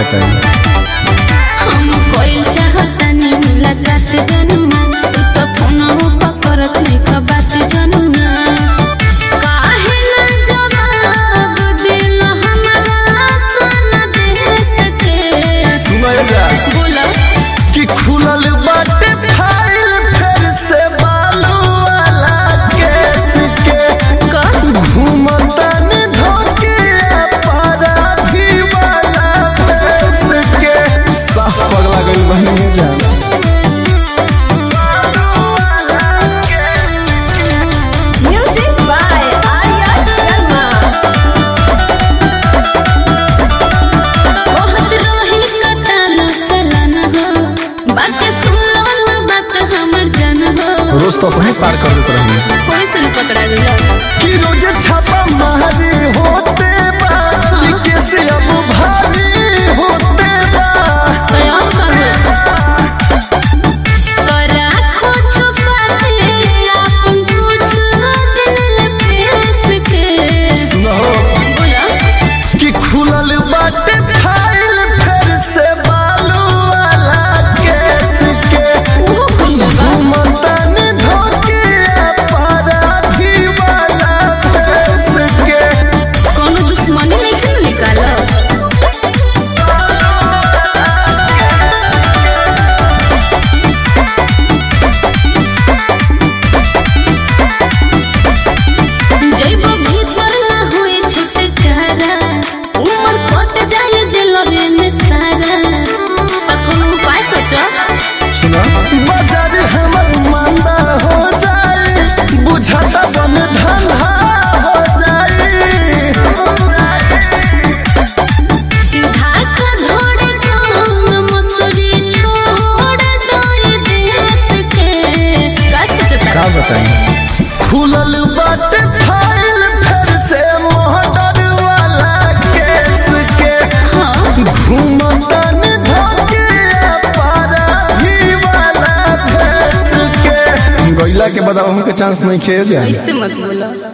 बताई हम कोई चाहतानी मुलाकात जनुमा तू तो फोनवा पकड़त नहीं बात जनुमा काहे ना जवाब दिल हमरा सन देश के सुनाई जा बोला कि खुलल बाटे फाइल फिर से बालू वाला केस के का घूमतन धोके अपराधी वाला देश के साफ पगला गई बहनी जा Music by Arya Sharma. बहुत रोही कटाना चलाना हो बात सुनो ना बात हमर जन हो रोज तो सही पार कर देते रहिए कोई सन पकड़ा गया कि रोज छापा मारी होते बा कि कैसे अब भारी होते बा कया का करा खो छुपाते अपन कुछ दिल पेश के सुनो बोला कि खुलल बाटे फाइल फिर से बालू वाला केस के ओहो कुल बा घूमतन धोके अपराधी वाला देश के कोनो दुश्मनी नहीं खेल निकाला जैब भीतर ना होए छुटकारा ऊपर कट जाए जेलरे में सारा आ कोनो उपाय सोचा सुना बाजार हमर मांदा हो जाए बुझाता बन धंधा हो जाए धाका धोड़े काम मसूरी छोड़ दो देश के का सोचता का बताई खुलल बाटे फाइल फिर से मोहटर वाला केस के हाँ घूमतन धोके अपराधी वाला देश के गैला के बाद हमके चांस नहीं खेल जाए ऐसे मत बोला